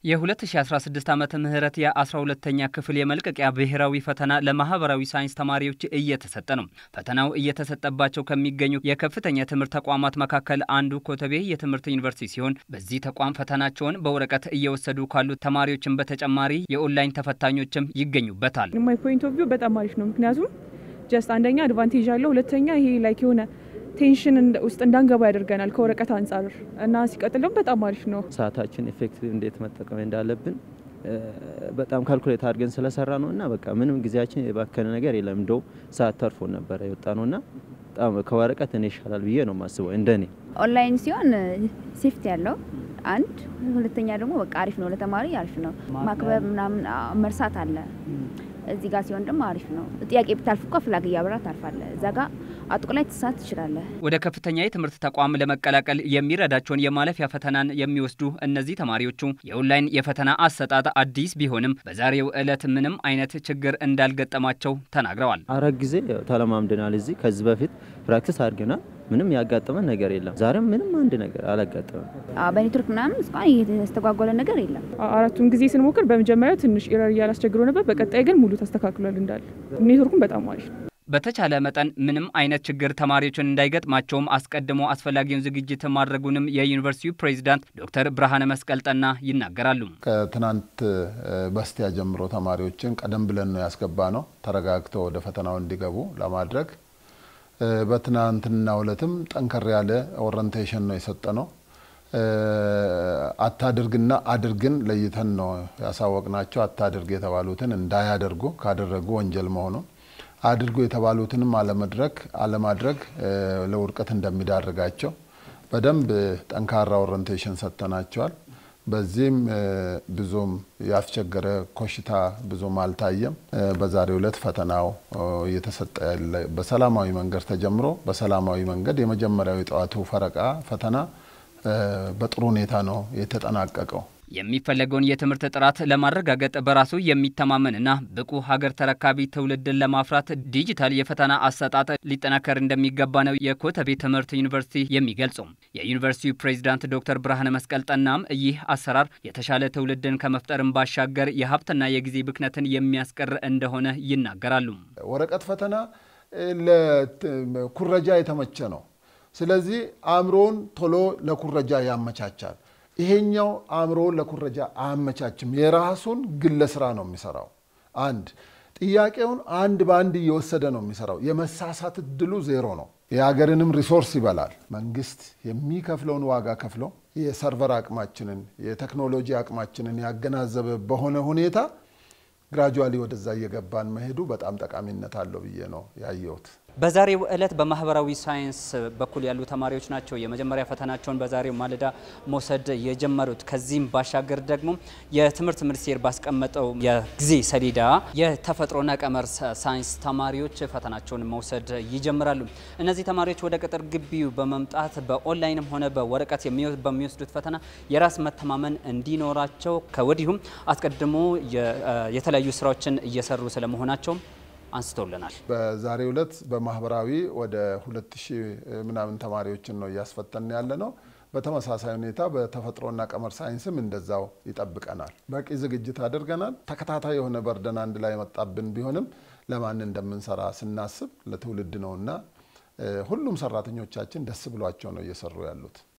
የ2016 ዓመተ ምህረት የ12ተኛ ክፍል የመልቀቂያ ብሔራዊ ፈተና ለማህበራዊ ሳይንስ ተማሪዎች እየተሰጠ ነው። ፈተናው እየተሰጠባቸው ከሚገኙ የከፍተኛ ትምህርት ተቋማት መካከል አንዱ ኮተቤ የትምህርት ዩኒቨርሲቲ ሲሆን በዚህ ተቋም ፈተናቸውን በወረቀት እየወሰዱ ካሉ ተማሪዎችን በተጨማሪ የኦንላይን ተፈታኞችም ይገኙበታል። ማይ ፖይንት ኦፍ ቪው በጣም አሪፍ ነው። ምክንያቱም ጀስት አንደኛ አድቫንቴጅ አለው፣ ሁለተኛ ይሄ ላይክ የሆነ ቴንሽን ውስጥ እንዳንገባ ያደርገናል ከወረቀት አንጻር እና ሲቀጥል ደግሞ በጣም አሪፍ ነው። ሰዓታችን ኤፌክቲቭ እንዴት መጠቀም እንዳለብን በጣም ካልኩሌት አድርገን ስለሰራ ነው እና በቃ ምንም ጊዜያችን የባከነ ነገር የለም። እንደው ሰዓት ተርፎ ነበረ የወጣ ነው እና በጣም ከወረቀት እኔ ይሻላል ብዬ ነው የማስበው እንደኔ። ኦንላይን ሲሆን ሴፍቲ ያለው አንድ፣ ሁለተኛ ደግሞ በቃ አሪፍ ነው ለተማሪ አሪፍ ነው። ማክበብ ምናምን መርሳት አለ። እዚህ ጋር ሲሆን ደግሞ አሪፍ ነው። ጥያቄ ብታልፍ እኮ ፍላግ እያበራ ታልፋለ። እዛ ጋር አጥቁ ላይ ትሳት ትችላለህ። ወደ ከፍተኛ የትምህርት ተቋም ለመቀላቀል የሚረዳቸውን የማለፊያ ፈተናን የሚወስዱ እነዚህ ተማሪዎቹ የኦንላይን የፈተና አሰጣጥ አዲስ ቢሆንም በዛሬው ዕለት ምንም አይነት ችግር እንዳልገጠማቸው ተናግረዋል። አራት ጊዜ ተለማምደናል። እዚህ ከዚህ በፊት ፕራክቲስ አድርገናል። ምንም ያጋጠመን ነገር የለም። ዛሬም ምንም አንድ ነገር አላጋጠመም። በኔትወርክ ምናምን እስካሁን የተስተጓጎለ ነገር የለም። አራቱን ጊዜ ስንሞክር በመጀመሪያው ትንሽ ኢረር እያላስቸግሮ ነበር። በቀጣይ ግን ሙሉ ተስተካክሏል እንዳለ ኔትወርኩም በጣም አሪፍ ነው። በተቻለ መጠን ምንም አይነት ችግር ተማሪዎችን እንዳይገጥማቸውም አስቀድሞ አስፈላጊውን ዝግጅት ማድረጉንም የዩኒቨርሲቲው ፕሬዚዳንት ዶክተር ብርሃነ መስቀል ጠና ይናገራሉ። ከትናንት በስቲያ ጀምሮ ተማሪዎችን ቀደም ብለን ነው ያስገባ ነው ተረጋግተው ወደ ፈተናው እንዲገቡ ለማድረግ በትናንትናው ዕለትም ጠንከር ያለ ኦሪንቴሽን ነው የሰጠ ነው። አታድርግና አድርግን ለይተን ነው ያሳወቅናቸው። አታድርግ የተባሉትን እንዳያደርጉ ካደረጉ ወንጀል መሆኑን አድርጎ የተባሉትንም አለመድረግ አለማድረግ ለውድቀት እንደሚዳርጋቸው በደንብ ጠንካራ ኦሪንቴሽን ሰጥተናቸዋል። በዚህም ብዙም ያስቸገረ ኮሽታ ብዙም አልታየም። በዛሬው ዕለት ፈተናው እየተሰጠ ያለ በሰላማዊ መንገድ ተጀምሮ በሰላማዊ መንገድ የመጀመሪያው የጠዋቱ ፈረቃ ፈተና በጥሩ ሁኔታ ነው የተጠናቀቀው። የሚፈለገውን የትምህርት ጥራት ለማረጋገጥ በራሱ የሚተማመንና ብቁ ሀገር ተረካቢ ትውልድን ለማፍራት ዲጂታል የፈተና አሰጣጥ ሊጠናከር እንደሚገባ ነው የኮተቤ ትምህርት ዩኒቨርሲቲ የሚገልጸው። የዩኒቨርሲቲው ፕሬዚዳንት ዶክተር ብርሃነ መስቀል ጠናም ይህ አሰራር የተሻለ ትውልድን ከመፍጠርም ባሻገር የሀብትና የጊዜ ብክነትን የሚያስቀር እንደሆነ ይናገራሉ። ወረቀት ፈተና ለኩረጃ የተመቸ ነው። ስለዚህ አእምሮውን ቶሎ ለኩረጃ ያመቻቻል። ይሄኛው አእምሮ ለኩረጃ አያመቻችም። የራሱን ግለ ስራ ነው የሚሰራው። አንድ ጥያቄውን አንድ በአንድ እየወሰደ ነው የሚሰራው። የመሳሳት እድሉ ዜሮ ነው። የሀገርንም ሪሶርስ ይበላል። መንግስት የሚከፍለውን ዋጋ ከፍሎ የሰርቨር አቅማችንን የቴክኖሎጂ አቅማችንን ያገናዘበ በሆነ ሁኔታ ግራጁዋሊ ወደዛ እየገባን መሄዱ በጣም ጠቃሚነት አለው ብዬ ነው ያየሁት። በዛሬው ዕለት በማህበራዊ ሳይንስ በኩል ያሉ ተማሪዎች ናቸው የመጀመሪያ ፈተናቸውን በዛሬው ማለዳ መውሰድ የጀመሩት። ከዚህም ባሻገር ደግሞ የትምህርት ሚኒስቴር ባስቀመጠው የጊዜ ሰሌዳ የተፈጥሮና ቀመር ሳይንስ ተማሪዎች ፈተናቸውን መውሰድ ይጀምራሉ። እነዚህ ተማሪዎች ወደ ቅጥር ግቢው በመምጣት በኦንላይንም ሆነ በወረቀት በሚወስዱት ፈተና የራስ መተማመን እንዲኖራቸው ከወዲሁም አስቀድሞ የተለያዩ ስራዎችን እየሰሩ ስለመሆናቸውም አንስተውልናል። በዛሬው ዕለት በማህበራዊ ወደ ሁለት ሺህ ምናምን ተማሪዎችን ነው እያስፈተን ያለ ነው። በተመሳሳይ ሁኔታ በተፈጥሮና ቀመር ሳይንስም እንደዛው ይጠብቀናል። በቂ ዝግጅት አድርገናል። ተከታታይ የሆነ በርደን አንድ ላይ የመጣብን ቢሆንም ለማን እንደምንሰራ ስናስብ ለትውልድ ነውና ሁሉም ሰራተኞቻችን ደስ ብሏቸው ነው እየሰሩ ያሉት።